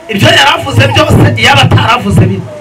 ibyo yari avuze byose yaba ataravuze bimwe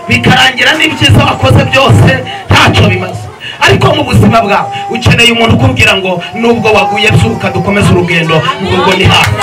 bikarangira n'ibyiza wakoze byose ntacyo bimaze ariko mu buzima bwawe ukeneye umuntu ukubwira ngo nubwo waguye byuka dukomeze urugendo urwo ni hafi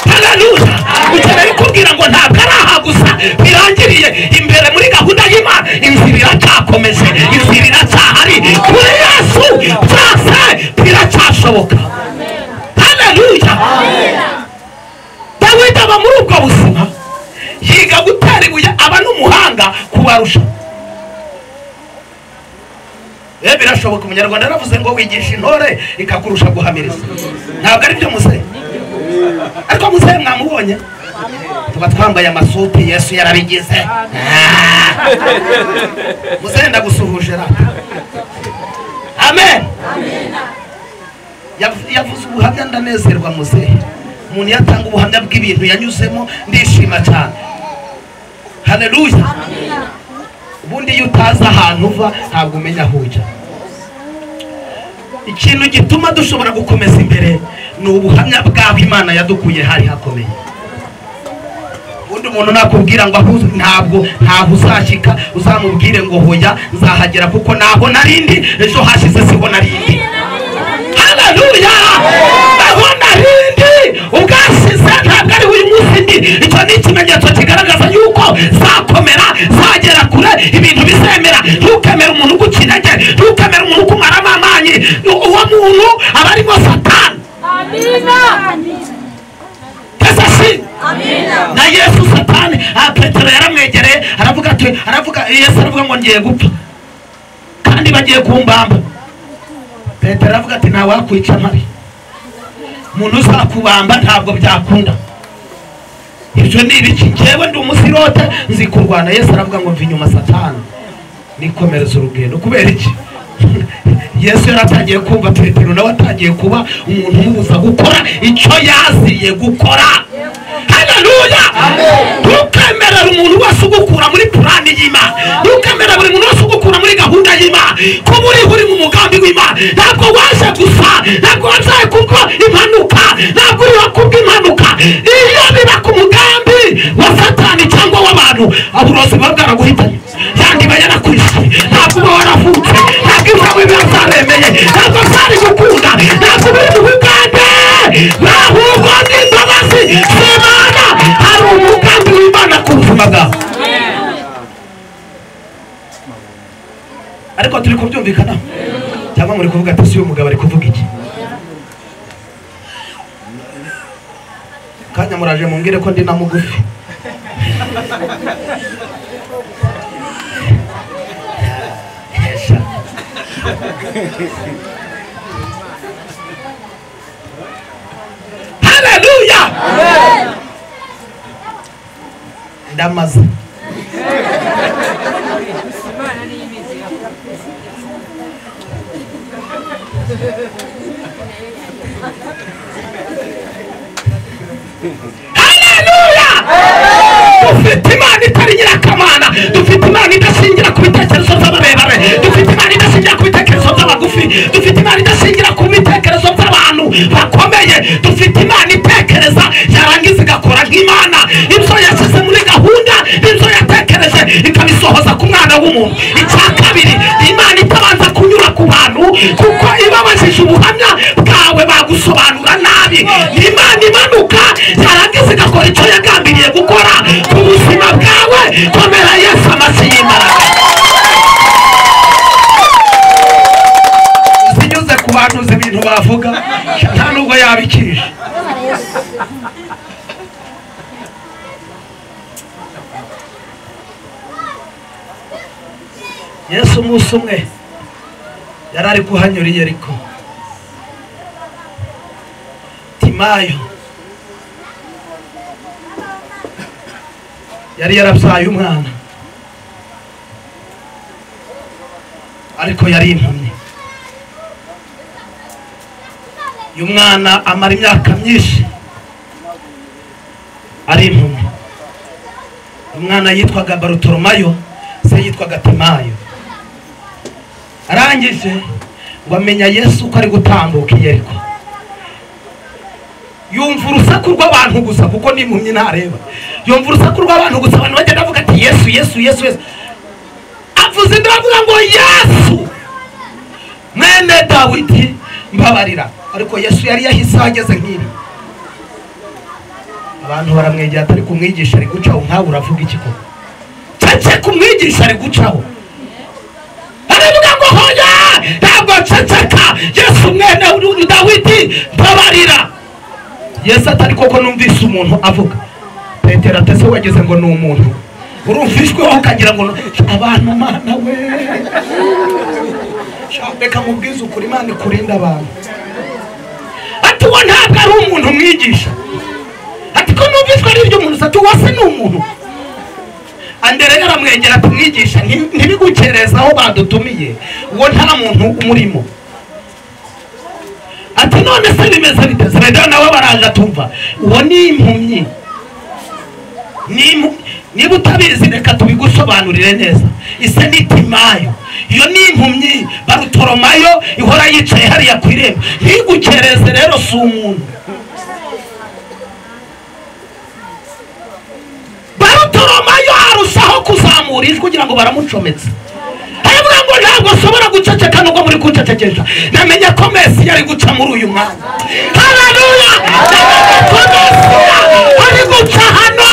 hararuza ukeneye kubwira ngo ntabwo ari aha gusa birangiriye imbere muri gahunda y'imana inzira iracyakomeje inzira iracyahari kuri yesu byose biracyashoboka hararuza dawidi aba muri ubwo buzima yiga gutera ibuye aba n'umuhanga kubarusha rero birashoboka umunyarwanda yaravuze ngo wigisha intore ikakurusha guhamiriza ntabwo ari byo muzehe ariko muzehe mwamubonye tuba twambaye amasuti yesu yarabigize Ah. muzehe ndagusuhuje rata amen Yav- yavuze ubuhamya ndanezerwa muzehe umuntu iyo atanga ubuhamya bw'ibintu yanyuzemo ndishima cyane hareruya ubundi iyo utazi ahantu uva ntabwo umenya aho ujya ikintu gituma dushobora gukomeza imbere ni ubuhamya bw'aho imana yadukuye hari hakomeye ubundi umuntu nakubwira ngo aho uzi- ntabwo ntaho uzashyika uzamubwire ngo hoya nzahagera kuko naho narindi ejo hashize siho narindi haleluya aho narindi ubwashize ntabwo ari uyu munsi ndi icyo ni ikimenyetso kigaragaza yuko zakomera zagera kure ibintu bizemera ntukemere umuntu ugukinege ntukemere umuntu ukumaramo amanyi uwo muntu aba arimo satani pesa si na yesu satani aha petero yaramwegereye aravuga ati aravuga yesu aravuga ngo ngiye gupfa kandi bagiye kumbamba petero aravuga ati ntawakwica mpari umuntu uzakubamba ntabwo byakunda ibyo ni ibiki njyewe ndi umusirote nzi kurwana yesu aravuga ngo mva inyuma satani nikomereza urugendo kubera iki yesu yaratangiye kumva petero nawe atangiye kuba umuntu umubuza gukora icyo yaziye gukora haleluya ntukemerera umuntu wese ugukura muri purani y'imana ntukemerera buri muntu wese ugukura muri gahunda y'imana kuba uri uri mu mugambi w'imana ntabwo waje gusa ntabwo waje kuko impanuka ntabwo uriho kubw'impanuka iyo biba ku mugambi wa satani cyangwa w'abantu uburozi buba bwaraguhitanye yandiba yarakwishe ntabwo uba waravutse ntabwo iwawe biba byaremeye ntabwo byari gukunda ntabwo biri mu bugande ahubwo ni imbabazi z'imana hari umugambi w'imana ku buzima bwawe ariko turi kubyumvikanaho cyangwa muri kuvuga ati si uyu mugabo ari kuvuga iki kanya muraje mumbwire ko ndi na mugufi Esha. haleluya ndamaze haleluya dufite imana itari nyirakamana dufite imana idashingira ku bitekerezo by'abarebare dufite imana idashingira ku bitekerezo by'abagufi dufite imana idashingira ku bitekerezo by'abantu bakomeye dufite imana itekereza yarangiza igakora nk'imana ibyo yashyize muri gahunda ibyo yatekereje ikabisohoza ku mwana w'umuntu icya kabiri imana itabanza kunyura ku bantu kuko ibabajije ubuhamya bwawe bagusobanura nabi imana imanuka yarangiza igakora icyo yagambiriye gukora ku buzima bwawe komera yesu amashyi y'imbaraga zinyuze ku bantu uzi ibintu bavuga nta nubwo yabikije yesu umunsi umwe yari ari kuhanyura i yeriko timayo yari yarabyaye umwana ariko yari impumyi uyu mwana amara imyaka myinshi ari impumyi umwana yitwaga barutoromayo se yitwaga timayo arangije ngo amenya yesu ko ari gutambuka i yeriko yumva urusaku rw'abantu gusa kuko n'impumyi ntareba yumva urusaku rw'abantu gusa abantu bagenda bavuga ati yesu yesu yesu yesu avuze inda avuga ngo yesu mwene dawidi mbabarira ariko yesu yari yahise aho ageze nk'ibi abantu baramwegera atari kumwigisha ari gucaho nkawe uravuga iki koko cece kumwigisha ari gucaho aravuga ngo hoya ntabwo ceceka yesu mwene dawidi mbabarira yesu atari koko numvise umuntu avuga petero atese wageze ngo ni umuntu urumvishweho ukagira ngo ni- abantu mana we Sha, reka mubwize ukuri imana ikurinda abantu ati uwo ntabwo ari umuntu umwigisha ati ko numvishwe ari ibyo umuntu ati uwo se ni umuntu andereya aramwegera ati mwigisha nti- ntibigukereze aho badutumiye uwo nta muntu umurimo ati none se bimeze bite zeredeyo nawe baraza tumva uwo ni impumyi Ni impu- niba utabizi reka tubigusobanurire neza ise ni timayo iyo ni impumyi barutoromayo ihora yicaye hariya ku irembo ntigukereze rero si umuntu barutoromayo arushaho kuzamura ijwi kugira ngo baramucometse aravuga ngo ntabwo nshobora guceceka nubwo muri kuncecekesha namenye ko mesi yari guca muri uyu mwanya haleluya namenye ko mesiya ari guca hano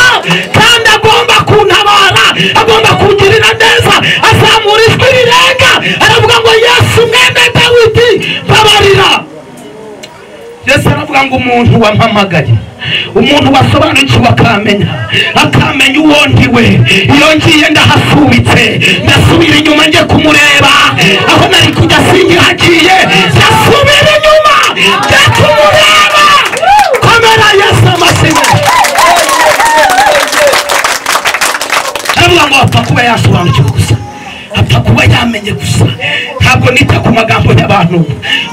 kandi agomba kuntabara agomba kungirira neza azamura ijwi rirenga aravuga ngo yesu mwene dawidi babarira yesu aravuga ngo umuntu wampamagaye umuntu wasobanukiwe akamenya akamenya uwo ndi we iyo ngiye ndahasubitse ndasubira inyuma njye kumureba aho nari kujya singihagiye ndasubira inyuma njye kumureba komera yesu amashyi aravuga ngo apfa kuba yasobanukiwe gusa apfa kuba yamenye gusa ntabwo nita ku magambo y'abantu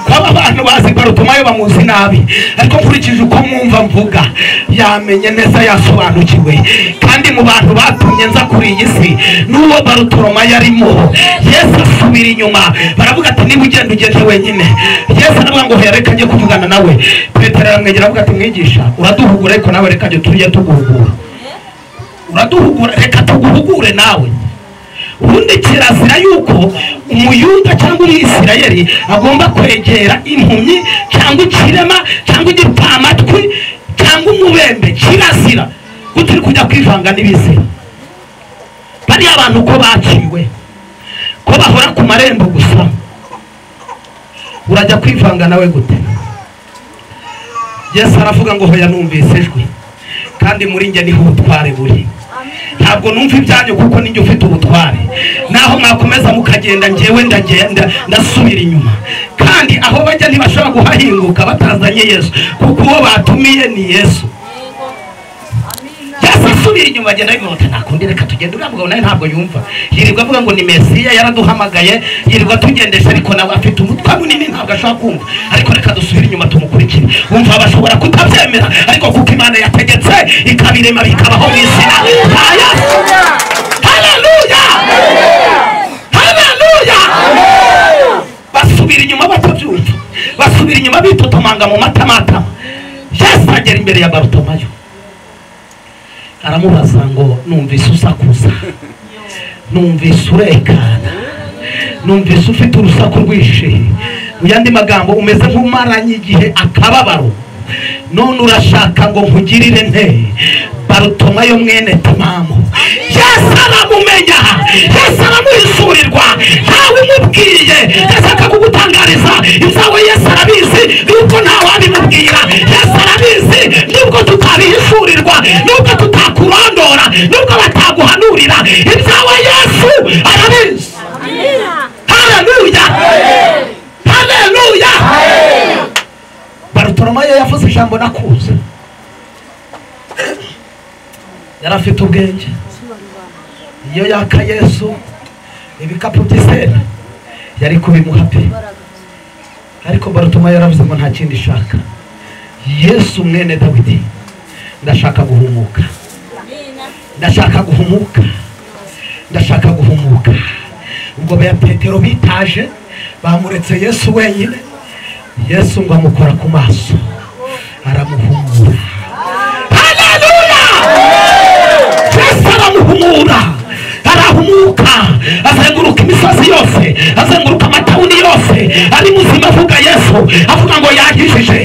kuba abantu bazi barutumayo bamuzi nabi ariko nkurikije uko mwumva mvuga yamenye neza yasobanukiwe kandi mu bantu batumye nza kuri iyi si n'uwo barutoroma yarimo yesu asubira inyuma baravuga ati niba ugenda ugende wenyine yesu aravuga ngo hereka njye kuvugana nawe petero aramwegera avuga ati mwigisha uraduhugura ariko nawe reka njye tujye tuguhugura uraduhugura reka tuguhugure nawe ubundi kirazira yuko umuyuda cyangwa umwisirayeli agomba kwegera impumyi cyangwa ikirema cyangwa igipamatwi cyangwa umubembe kirazira kutari kujya kwivanga n'ibizira bariya bantu ko baciwe ko bahora ku marembo gusa urajya kwivanga nawe gute yesu aravuga ngo hoya numvise ijwi kandi muri njye niho ubutware buri ntabwo numva ibyanyu kuko ninjye ufite ubutware naho mwakomeza mukagenda njyewe ndagenda ndasubira inyuma kandi aho bajya ntibashobora kuhahinguka batazanye yesu kuko uwo batumiye ni yesu yesu asubira inyuma agenda abivuga ati nakundi reka tugende uriya mugabo nawe ntabwo yumva yirirwa avuga ngo ni mesiya yaraduhamagaye yirirwa tugendesha ariko nawe afite umutwe munini ntabwo ashobora kumva ariko reka dusubire inyuma tumukurikire wumva bashobora kutabyemera ariko kuko imana yategetse ikabirema bikabaho mu izina rya yesu haleluya haleluya basubira inyuma batabyumva basubira inyuma bitotomanga mu matamatama yesu agera imbere ya barutomayo aramubaza ngo numvise usakuza numvise urekana numvise ufite urusaku rwishe mu yandi magambo umeze nk'umaranye igihe akababaro none urashaka ngo nkugirire nte barutomayo mwene timamu yesu aramumenya yesu aramuhisurirwa ntawe umubwiye yashaka kugutangariza ibyawe yesu arabizi yuko ntawabimubwira yesu arabizi nubwo tutabishurirwa nubwo tutakurondora nubwo bataguhanurira ibyawe yesu arabizi haleluya haleluya barutoromayo yavuze ijambo nakuze yari afite ubwenge iyo yaka yesu ibikapu by'isena yari kubimuha pe ariko barutuma yaravuze ngo nta kindi ishaka yesu mwene dawidi ndashaka guhumuka ndashaka guhumuka ndashaka guhumuka ubwo ba petero bitaje bamuretse yesu wenyine yesu ngo amukora ku maso aramuhumura haleluya yesu aramuhumura arahumuka azenguruka imisozi yose azenguruka amatawuni yose ari muzima avuga yesu avuga ngo yahishije